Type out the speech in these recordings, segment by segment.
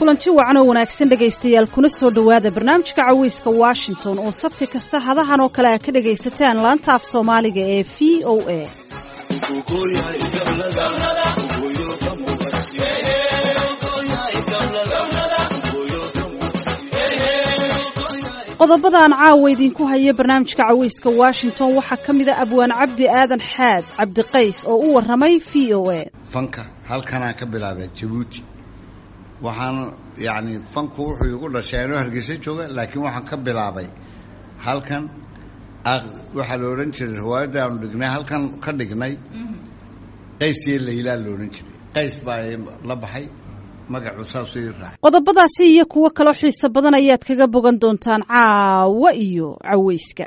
kulanti wacan oo wanaagsan dhegaystayaal kuna soo dhowaada barnaamijka caweyska washington oo sabti kasta hadahan oo kale a ka dhagaysataan laanta af soomaaliga ee v o a qodobadaan caawa idinku haya barnaamijka caweyska washington waxaa ka mid a abwaan cabdi aadan xaad cabdiqays oo u waramay v o a fanka halkanaa ka bilaabay jabuuti waxaan yacni fanku wuxuu igu dhashay anoo hargeysa jooga laakiin waxaan ka bilaabay halkan waxaa la odhan jiray riwaayadda aanu dhignay halkan ka dhignay qays iyo laylaa la odhan jiray qays baa la baxay magacu saasuu ii raacay qodobadaasi iyo kuwo kaloo xiiso badan ayaad kaga bogan doontaan caawa iyo caweyska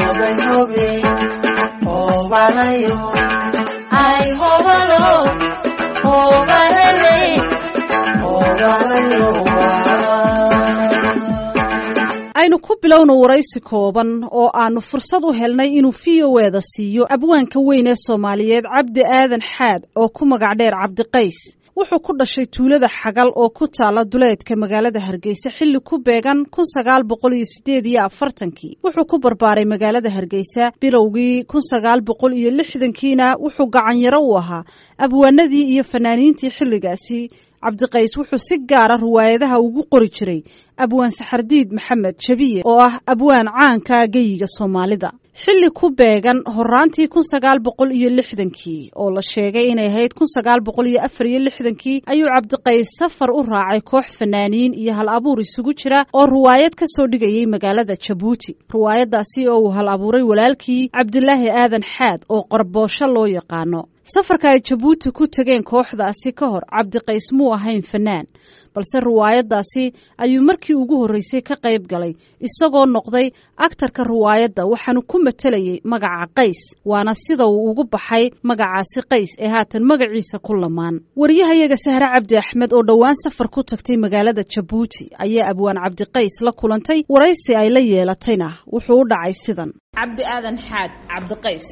aynu ku bilowno waraysi kooban oo aanu fursad u helnay inuu v o eda siiyo abwaanka weyn ee soomaaliyeed cabdi aadan xaad oo ku magac dheer cabdiqays wuxuu ku dhashay tuulada xagal oo ku taala duleedka magaalada hargeysa xilli ku beegan kun sagaal boqol iyo sideed iyo afartankii wuxuu ku barbaaray magaalada hargeysa bilowgii kun sagaal boqol iyo lixdankiina wuxuu gacanyaro u ahaa abwaanadii iyo fanaaniintii xilligaasi cabdiqays wuxuu si gaara riwaayadaha ugu qori jiray abwaan saxardiid maxamed jabiye oo ah abwaan caanka geyiga soomaalida xilli ku beegan horaantii kun sagaal boqol iyo lixdankii oo la sheegay inay ahayd kun sagaal boqol iyo afar iyo lixdankii ayuu cabdiqays safar u raacay koox fanaaniin iyo hal abuur isugu jira oo riwaayad ka soo dhigayay magaalada jabuuti riwaayadaasi oo uu hal abuuray walaalkii cabdilaahi aadan xaad oo qorboosho loo yaqaano safarka ay jabuuti ku tegeen kooxdaasi ka hor cabdiqays muu ahayn fanaan balse riwaayadaasi ayuu markii ugu horreysay ka qayb galay isagoo noqday aktarka riwaayadda waxaanu ku matelayay magaca qays waana sida uu ugu baxay magacaasi qays ee haatan magaciisa ku lamaan waryahayaga sahre cabdi axmed oo dhowaan safar ku tagtay magaalada jabuuti ayaa abwaan cabdiqays la kulantay waraysi ay la yeelatayna wuxuu u dhacay sidan cabdi aadan xaad cabdiqays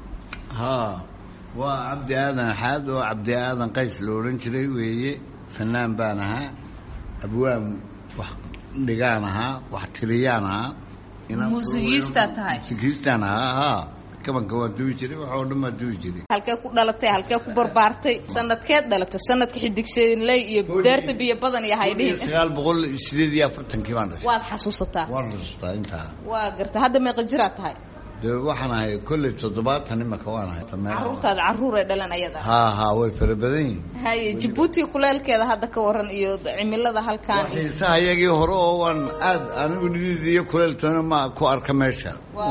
haa waa cabdi aadan xaad oo cabdi aadan qays la odhan jiray weeye fanaan baan ahaa abwaan wax dhigaan ahaa wax tiriyaan ahaa muusigiistaa tahay muusigiistaan ahaa haa kabanka waan duwi jiray wax oo dhan waan duwi jiray halkee ku dhalatay halkee ku barbaartay sanadkeed dhalatay sanadka xidigseedinley iyo daarta biyo badan iyo haydhihin sagaal boqol sideed iyo afartankii baan dhashay waad xasuusataa waan xusuustaa intaa waa garta hadda meeqa jiraad tahay de waxaan ahay kolley toddobaatan imaka waan ahay caruurtaada caruur ay dhalan ayada haa haa way fara badan yihin haye jabuuti kuleelkeeda hadda ka waran iyo cimilada halkaan xiisaha iyagii hore oo waan aad anigu nidid iyo kuleeltana ma ku arka meesha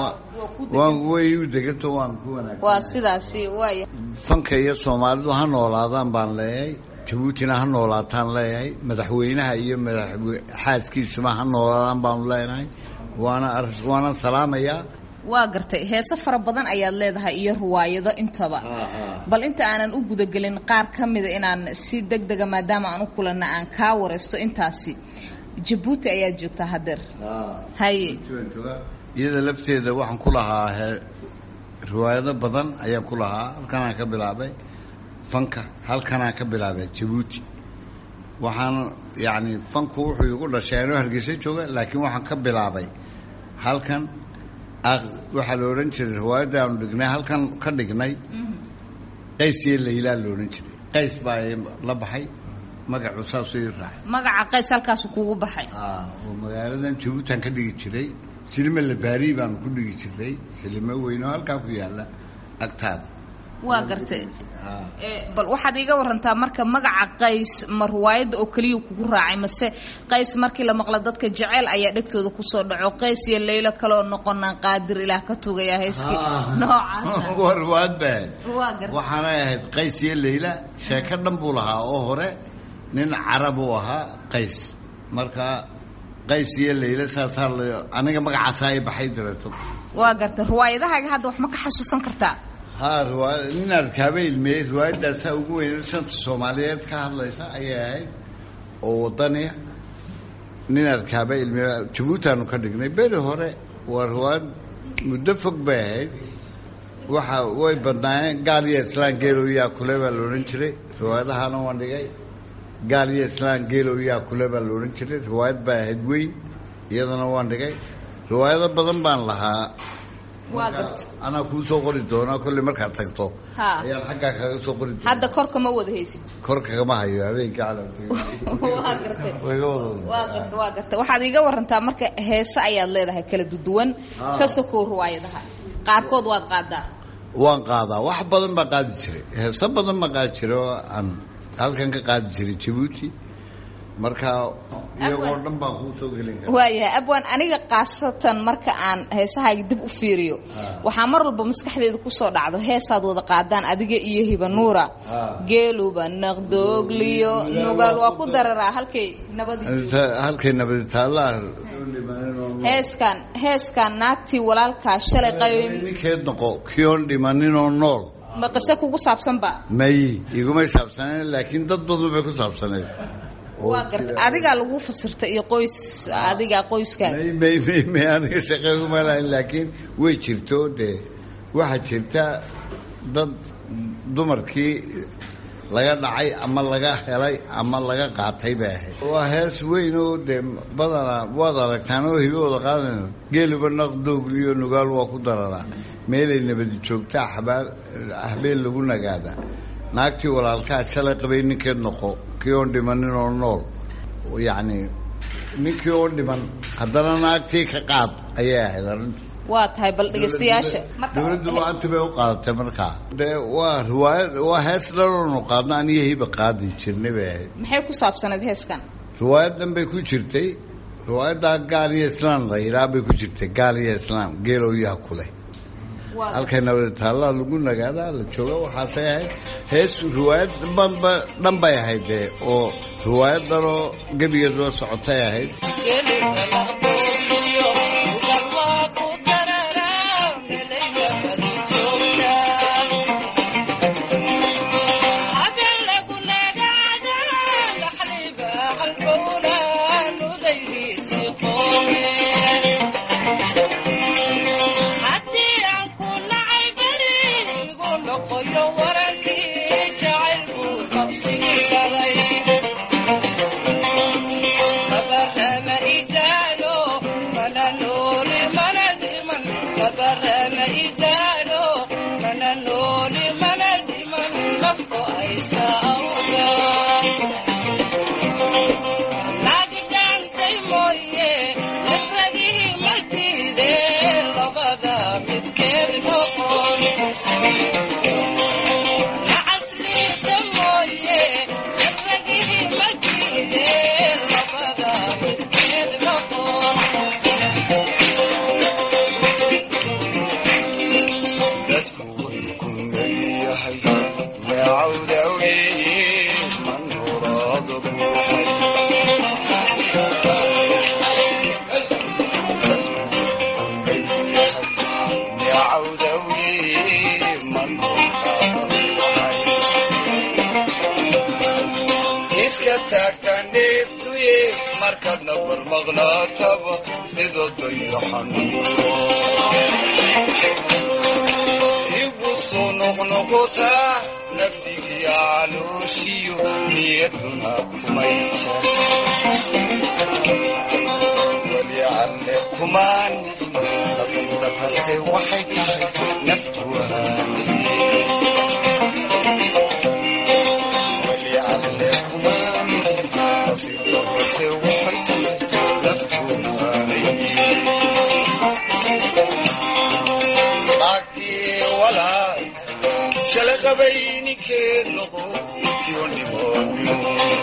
waan way u deganto waan ku wanaagsan waa sidaasi waaya fanka iyo soomaalidu ha noolaadaan baan leeyahay jabuutina ha noolaataan leeyahay madaxweynaha iyo madaxwe xaaskiisuma ha noolaadaan baanu leenahay waana waana salaamayaa waa gartay heese fara badan ayaad leedahay iyo riwaayado intaba bal inta aanan u gudagelin qaar ka mida inaan si deg dega maadaama aan u kulanna aan kaa waraysto intaasi jabuuti ayaad joogtaa hadeer haye iyada lafteeda waxaan ku lahaa riwaayado badan ayaan ku lahaa halkanaan ka bilaabay fanka halkanaan ka bilaabay jabuuti waxaan yacni fanku wuxuu igu dhashay anoo hargeysa jooga laakiin waxaan ka bilaabay halkan waxaa la odhan jiray riwaayadda aanu dhignay halkan ka dhignay qays iyo laylaa la odhan jiray qays baa la baxay magacu saasuu ii raacay magaca qays halkaasu kugu baxay oo magaaladan jabuutan ka dhigi jiray silime labaari baanu ku dhigi jiray silimo weyn oo halkaa ku yaalla agtaada waa gartay bal waxaad iiga warantaa marka magaca qays ma riwaayadda oo keliya kugu raacay mase qays markii la maqla dadka jeceyl ayaa dhegtooda kusoo dhaco qays iyo laylo kaleoo noqonaan qaadir ilaah ka tugaya heeskii noocaas waa riwaayad ba waa ahayd gartay waxaanay ahayd qays iyo layla sheeko dhan buu lahaa oo hore nin carab uu ahaa qays marka qays iyo layla saasaa la aniga magacaasaa ay baxay dareeto waa gartay riwaayadahaaga hadda wax ma ka xasuusan kartaa haa riwaaya nin arkaaba ilmeeyey riwaayadaasaa ugu weyn shanta soomaaliyeed ka hadlaysa ayay ahayd oo wadaniya nin arkaaba ilmeeye jabuutaanu ka dhignay beri hore waa riwaayad muddo fog bay ahayd waxa way badnaayeen gaal iyo islaan geelow yaa kule baa la odhan jiray riwaayadahana waan dhigay gaal iyo islaan geelow yaa kule baa la odhan jiray riwaayad baa ahayd weyn iyadana waan dhigay riwaayado badan baan lahaa waa Marka, garta anaa kuu soo qori doonaa kolley markaad tagto ha ayaan xaggaa kaga soo qori doonaa hadda korka ma wada haysid kor kagama hayo habeenkii calamtay waa gartay way ga wada waa garta waa garta waxaad iiga warantaa marka heese ayaad leedahay kala duduwan Ah. ka sokow riwaayadaha qaarkood waad qaadaa waan qaadaa wax badan baa qaadi jiray heeso badan baa qaadi jiray oo aan halkan ka qaadi jiray jabuuti marka iyagoo dhan baan kuu soo gelin karaa waayahay abwan aniga khaasatan marka aan heesahaaga dib u fiiriyo Ah. waxaa mar walba maskaxdeeda kusoo dhacdo heesaad wada qaadaan adiga iyo hibanuura Ah. geeluba naqdoogliyo nugaal waa ku dararaa halkay nabadi Inta- halkay nabadi taallaa heeskan heeskan naagtii walaalkaa shalay qaybay ninkeed noqo kiyoon dhimaninoo nool ma qise kugu saabsanba may igumay saabsaneen laakiin dad badan bay ku saabsaneed Oo waa garta jira- adigaa lagu fasirta iyo qoys adiga qoyskaaga may may may may aniga shaqeyguma lahayn laakiin way jirto dee waxaa jirta dad dumarkii laga dhacay ama laga helay ama laga qaatay bay ahayd waa hees weyn oo dee badanaa waad aragtaan oo hibahooda qaadanayno geeluba naqdoogliyo nugaal waa ku dararaa meelay nabadi joogtaa xabaal habeen lagu nagaadaa naagtii walaalkaa shalay qabay ninkeed noqo kii oon dhimanin oo nool yacni ninkii oo dhiman haddana naagtii ka qaad ayay ahayd arrintu waa tahay bal dhegeystayaasha marka dowladdu maanta bay u qaadatay markaa dee waa riwaayad waa hees dhaloonu qaadno aniyo hiba qaadi jirnay bay ahayd maxay ku saabsanayd heeskan riwaayadan bay ku jirtay riwaayaddaa gaal iyo islaam la yidhaah bay ku jirtay gaal iyo islaam geelow yaa kuleh waa halkay nabadi taallaa lagu nagaadaa la jooga waxaasay ahayd hees riwaayad dhanba dhan bay ahayd dee oo riwaayad dhanoo gebigeed loo socotay ahayd dadku way ku nagyahay neecawdawe manuraada buuxay neecawdawe manuraada buuxay iska taagta neeftuye markaadna barmaqnaataba sida dayaxanuuro igu soo noqnoqotaa nafdigiya calooshiyo niyaduna kumay jar weli alle kumaa nicin nasibdarrase waxay tahay naftu waaniye weli alle kumaa nicin nasibdarrase waxay tahay naftu waaniye naagtii walaal shala qabay ninkeed noqo kiyo dhimoodyo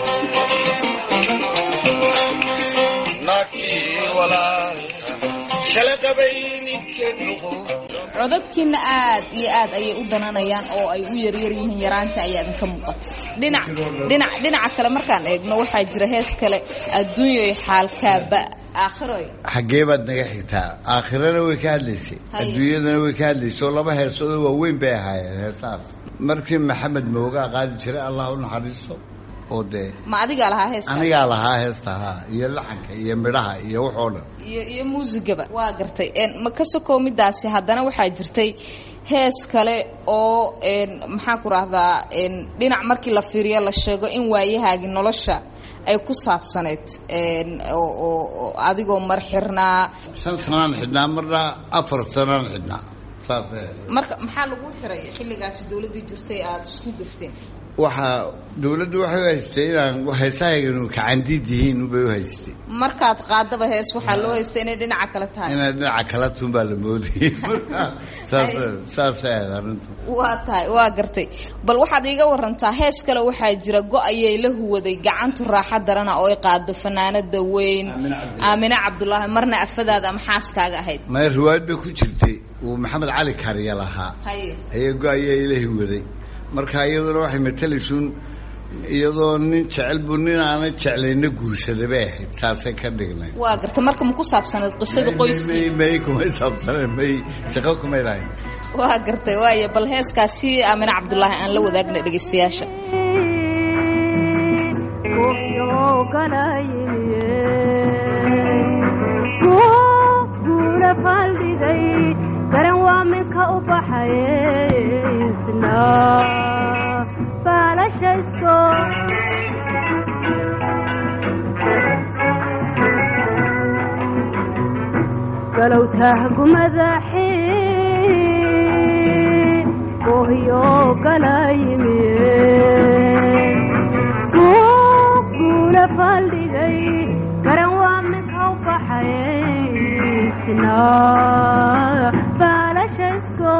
naagtii walaal shala qabay ninkeed noqo codadkiina aad iyo aad ayay u dananayaan oo ay u yaryar yihiin yaraanta ayaa idinka muuqata dhinac dhinac dhinaca kale markaan eegno waxaa jira hees kale adduunyoy xaalkaaba aakhiroy xaggee baad naga xigtaa aakhirana way ka hadlaysay Haye. adduunyadana way ka hadlaysay oo laba heesoodoo waaweyn bay ahaayeen heesahaas markii maxamed moogaa qaadi jiray allah u naxariisto oo dee ma adigaa lahaa heeska anigaa lahaa heesta haa iyo laxanka iyo midhaha iyo waxoo dhan iyo iyo muusigaba waa gartay n ma ka sokoo midaasi haddana waxaa jirtay hees kale oo n maxaan ku rahdaa n dhinac markii la fiiriyo la sheego in waayahaagi nolosha ay ku saabsaneyd n oo oo oo adigoo mar xirnaa shan sanaan xidhnaa marna afar sanaan xidhnaa saas marka maxaa lagu xiray xilligaasi dawladdii jirtay aada isku gafteen waxaa dawladdu waxay u haystay inaan heesahayganu kacandiid yihiin ubay u haystay markaad qaadaba hees waxaa loo haystay inay dhinaca kale tahay inay dhinaca kala tun baa la moodayay marka saas saasay ahayd arrintu waa tahay waa gartay bal waxaad iiga warantaa hees kale waxaa jira go- ayay la huwaday gacantu raaxa darana oo ay qaado fanaanada weyn Aamine Cabdilaahi. aamine cabdulaahi marna afadaada ama xaaskaaga ahayd maya riwaayad bay ku jirtay uu maxamed cali kariya lahaa haye ayay go-aya ilahi waday marka iyaduna waxay matalaysuun iyadoo nin jecel buu nin aanay jeclayna guursaday bay ahayd saasay ka dhignay waa gartay marka ma ku saabsaneed qisada qoyska may may kumay saabsaneen may shaqo kumay lahayn waa gartay waayo bal heeskaasi aamine cabdulaahi aan la wadaagna dhegaystayaasha guura faldhigay garan waa minka u baxay isna baalashaysko galow tahgumadaxi ohyo galayimiye guula faldhigay garan waa minka u baxay isna baalashaysko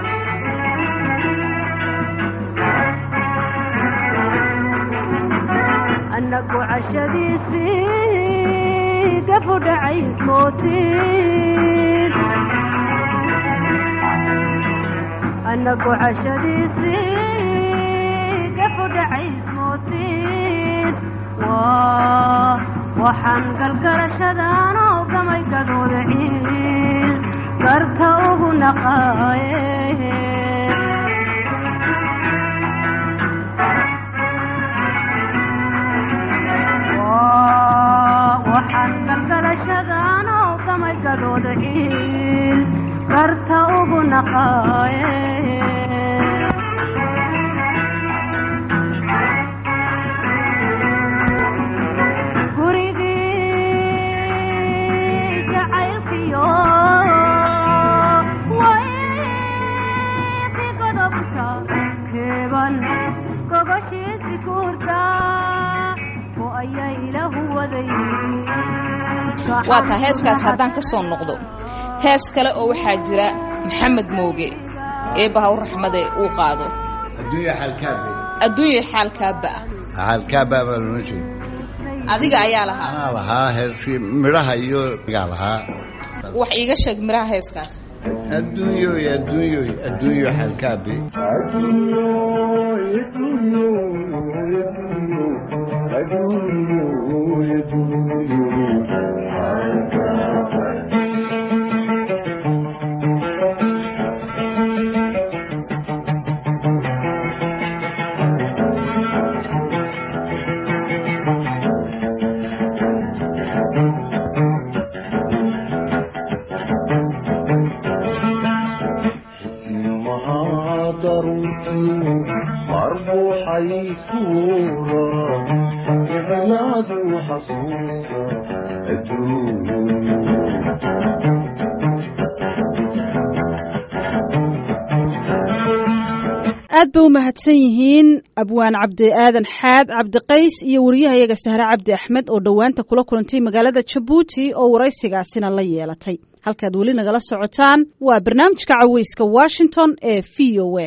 annagu cashadiisii gafu dhacays mootiin annagu cashadiisii gafu dhacays mootiin waa waxaan galgarashadaan oo gamay gadooda ciil garka ugu naqaaye waxaan galgalashadan oo gamay gadooda ciil garta ugu naqaaye gurigii jacaylkiyo wayki godobta keeban gogoshiisi kuurta oo ayaa ilahu waday waa taa heeskaas haddaan ka soo noqdo hees kale oo waxaa jira maxamed mooge eebbaha u raxmade uu qaado adduunya xaalkaabe adduunya xaalkaaba ah xaalkaaba baa loola jeeda adiga ayaa lahaa anaa lahaa heeskii midhaha iyo gaa lahaa wax iiga sheeg miraha heeskaas adduunyoy adduunyoy adduunyo xaalkaabe aad ba u mahadsan yihiin abwaan cabdi aadan xaad cabdiqays iyo wariyahayaga sahre cabdi axmed oo dhowaanta kula kulantay magaalada jabuuti oo waraysigaasina la yeelatay halkaad weli nagala socotaan waa barnaamijka caweyska washington ee v o a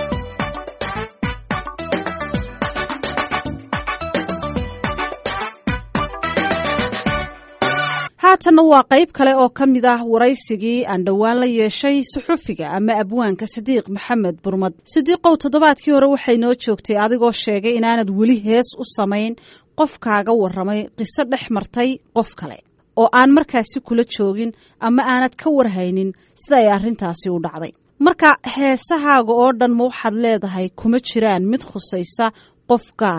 haatanna waa qayb kale oo ka mid ah waraysigii aan dhowaan la yeeshay suxufiga ama abwaanka sadiiq maxamed burmad sadiiqow toddobaadkii hore waxay noo joogtay adigoo sheegay inaanad weli hees u samayn qof kaaga warramay qiso dhex martay qof kale oo aan markaasi kula joogin ama aanad ka warhaynin sida ay arrintaasi u dhacday marka heesahaaga oo dhan ma waxaad leedahay kuma jiraan mid khusaysa qof gaar ah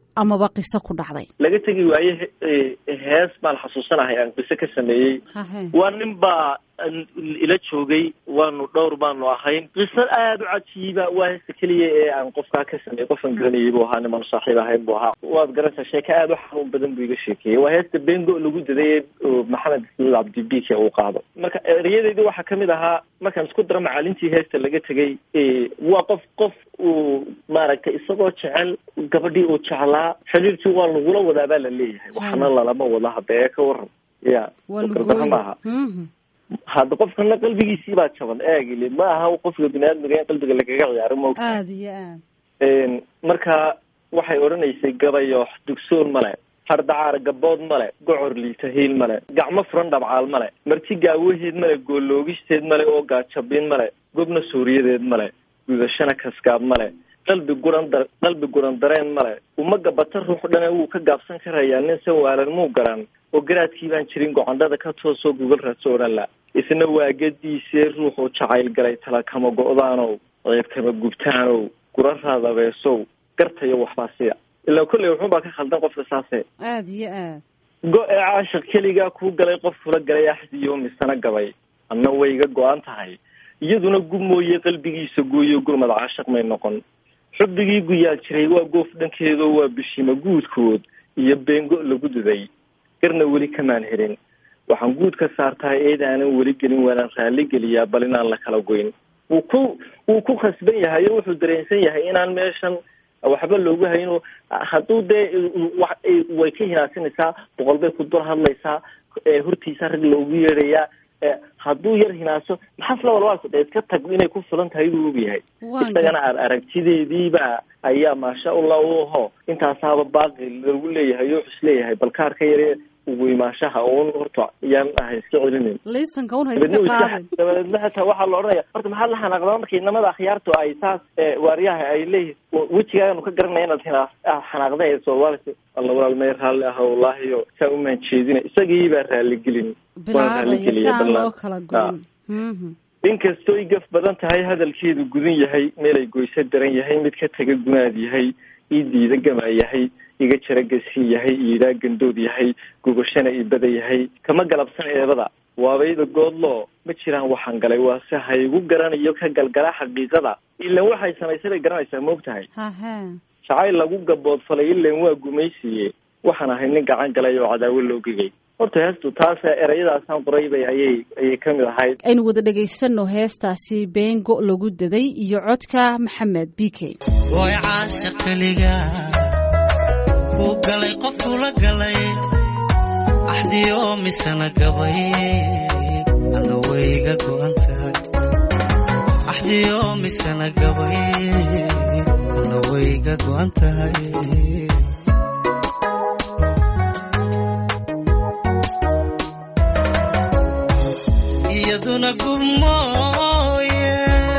amaba qiso ku dhacday laga tegi waaye he- hees baan xasuusanahay aan qiso ka sameeyey hahe waa nin baa ila joogay waanu dhowr baanu ahayn qiso aada u cajiiba waa heesta keliya ee aan qofkaa ka sameeyey qofan garanayay buu ahaa niman saaxiib ahayn buu ahaa waad garanaysaa sheeke aada u xanuun badan buu iga sheekeeyey waa heesta bengo lagu daday oo maxamed ismail cabdibike uu qaado marka erayadeydii waxaa kamid ahaa markaan isku daro macaalintii heesta laga tegay waa qof qof uu maaragtay isagoo jecel gabadhii uu jeclaa xiriirkii waa lagula wadaa baa la leeyahay waxna lalama wada hadda ee ka waran ya waa sukardaro maaha Mhm. hadda qofkana qalbigiisii baa jaban eegile ma aha qofka biniaadmiga in qalbiga lagaga ciyaaro maogta aada iyo aad marka waxay odhanaysay gabayoox dugsoon male hardacaar gabood male gocor liitahiil male gacmo furan dhabcaal male marti gaawaheed male gooloogisteed male oo gaajabin male gobna suuriyadeed male gudashana kaskaab male qalbi guran dar qalbi guran dareen male uma gabata ruux dhane wuu ka gaabsan karayaa nin san waalan muu garan oo garaadkii baan jirin gocandhada ka toosoo gugal raadso odhan la isna waa gadiisee ruuxuu jacayl galay tala kama go-daanow ceeb kama gubtaanow guraraada beesow gartayo waxbaa siya ilaa kolley wuxuunbaa ka khaldan qofka saase aada iyo aad go-e caashaq keligaa kuu galay qof kula galay axdiyo misana gabay anna way iga go-an tahay iyaduna gub mooye qalbigiisa gooyo gurmad caashaq may noqon xubbigii guyaal jiray waa goof dhankeedo waa bishima guudkood iyo beengo lagu duday garna weli kamaan helin waxaan guud ka saartaa eed aanan weli gelin waanaan raalli geliyaa bal inaan la kala goyn wuu ku wuu ku khasban yahay oo wuxuu dareensan yahay inaan meeshan waxba loogu hayno hadduu dee wa way ka hinaasinaysaa boqol bay ku dul hadlaysaa hortiisa rag loogu yeedhayaa hadduu yar hinaaso maxaas la walwaalka dee iska tag inay ku filan tahay buu ogyahay Waan isagana ar aragtideediiba ayaa maasha allah u aho intaasaaba baaqi lagu leeyahay oo is leeyahay balkaarka yare ugu imaashaha uun horta yaan ahay iska celinin liisanka un ha dabeedna iska uu iska qaadin dabadeedna xitaa waxaa la odhanaya horta maxaad la xanaaqdaa marka inamada akhyaartu ay saas ee, waaryaha ay leeyihin wejigaaganu ka garanaya inaad hinaa aad xanaaqda ee soomaalisi alla walaal may raalli aha wallaahi o saa umaan jeedina isagii baa raalligelin waan bilaabaya raalligeliya si aan ballan loo kala goyn Mhm. inkastoy gaf badan tahay hadalkeedu gudan yahay meelay goyso daran yahay mid ka taga gunaad yahay ii diida gama yahay iga jara gasii yahay iidaa gandood yahay gubashana ibada yahay kama galabsan eebada waabayda goodloo ma jiraan waxaan galay waase haygu garanayo ka galgala xaqiiqada ilan waxay samaysay bay garanaysaa moog tahay hahe jacayl lagu gaboodfalay ilan waa gumaysiye waxaan ahay nin gacan galay oo cadaawo loo gegay horta heestu taas erayadaasaan qoray bay ayay ayay kamid ahayd aynu wada dhagaysano heestaasi beengo lagu daday iyo codka maxamed bike way caasha keliga ku galay qof kula galay axdiyo misana gabay alla wayga go'an tahay axdiyo misana gabay alla wayga go'an tahay iyaduna gubmooye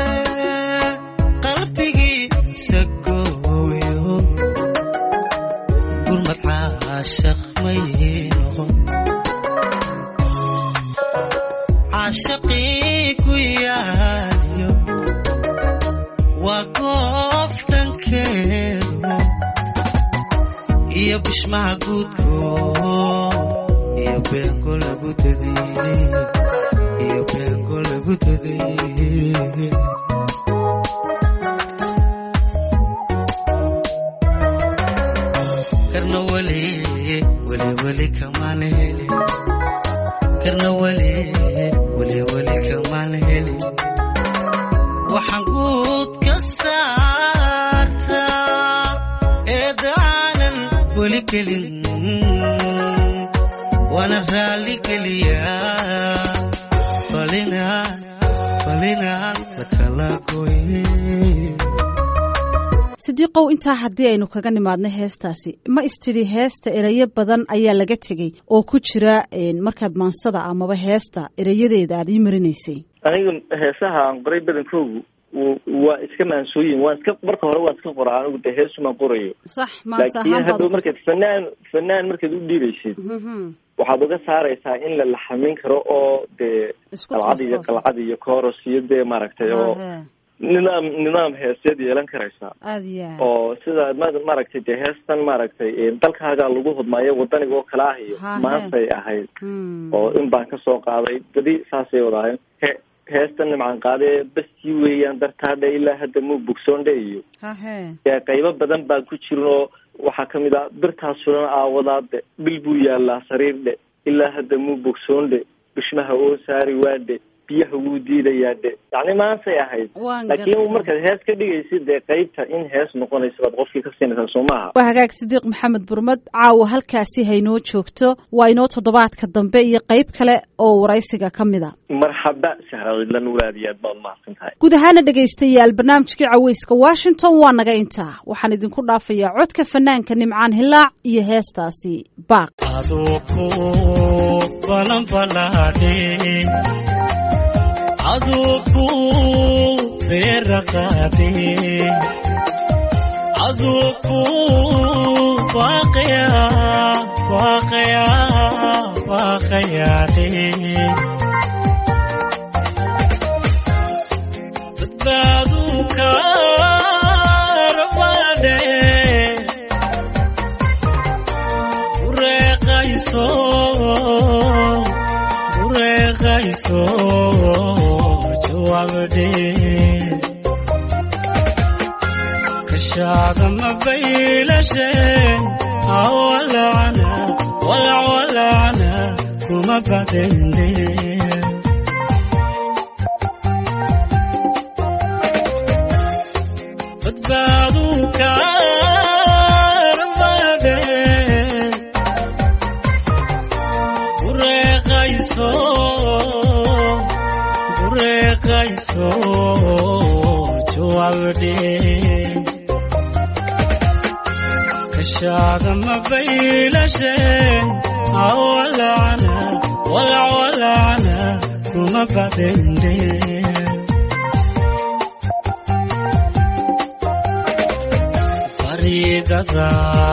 qalbigiisa gooyo gurmad caashaq may noqon caashaqii ku yaayo waa goof dhankeedu iyo bishmaha guudko iyo beengo lagu daday iyo beengo lagu daday karna weli weli weli kamaan heli karna weli weli weli kamaan heli waxaan guud ka saartaa eedaanan weli gelin waana raalli geliyaa falinaan falinaan la kala goye sidiiqow intaa haddii aynu kaga nimaadno heestaasi ma istidhi heesta erayo badan ayaa laga tegey oo ku jira een, markaad maansada amaba heesta erayadeeda aad ii marinaysay aniga heesaha aan qoray badankoogu w- waa iska maansooyin waan iska marka hore waan iska qoraa anigu dee heesumaan qorayo sax maanse laakiin ahaan baad hadhow u markaad fanaan fanaan markaad u dhiibaysid Mhm. waxaad uga saaraysaa in la laxamin karo oo dee Isku qalcad iyo toos-toosan. qalcad iyo kooros iyo dee maaragtay oo Hahe. nidaam nidaam heeseed yeelan karaysaa aada iyo aad oo sida ma- maaragtay dee heestan maaragtay dalkaagaa lagu hodmaayo wadaniga oo kale ah iyo Ha, he. maantay ahayd Hmm. oo in baan kasoo qaaday badi saasay wadahayn he heestan nimcan qaadee bastii weeyaan dartaadhe ilaa hadda muu bogsoondhe iyo hahe dee qaybo badan baan ku jirin oo waxaa kamid ah birtaas sulan aawadaade bil buu yaalaa sariirdhe ilaa hadda muu bogsoondhe bishmaha oo saari waadhe biyaha wuu diidayaa dhe yacni maantay ahayd waan laakiin gartay markaad hees ka dhigaysid dee qaybta in hees noqonaysa baad qofkii ka siinaysaa soo maaha waa hagaag sidiiq maxamed burmad caawa halkaasi haynoo joogto waa inoo toddobaadka dambe iyo qayb kale oo waraysiga ka mid a marxaba sahra cidlan walaad iyo aad baad mahadsan tahay guud ahaana dhegaystayaal barnaamijkii caweyska washington waa naga intaa waxaan idinku dhaafayaa codka fanaanka nimcaan hilaac iyo heestaasi baaq adoo ku balanbalaadhe adoo ku beeraqaadhe adoo ku waaqaya waaqaya waaqayaadhe badbaadu kaarabaadhe bureeqayso bureeqayso jawaabdhe kashaada ma baylashen awalacana walacwalacana kuma badende badbaadu kaarabade bureeqayso bureeqayso jawaabdhe kashaada ma baylashen awalacana walacwalacana kuma badende faridada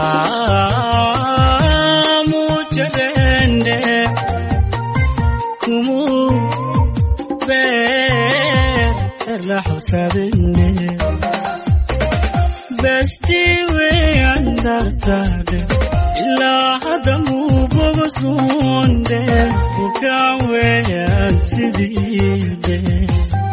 mujalende kumu beerla xusadene besti weyan dartade ilaa hadda muu bogosunde bukaan weyan sidiide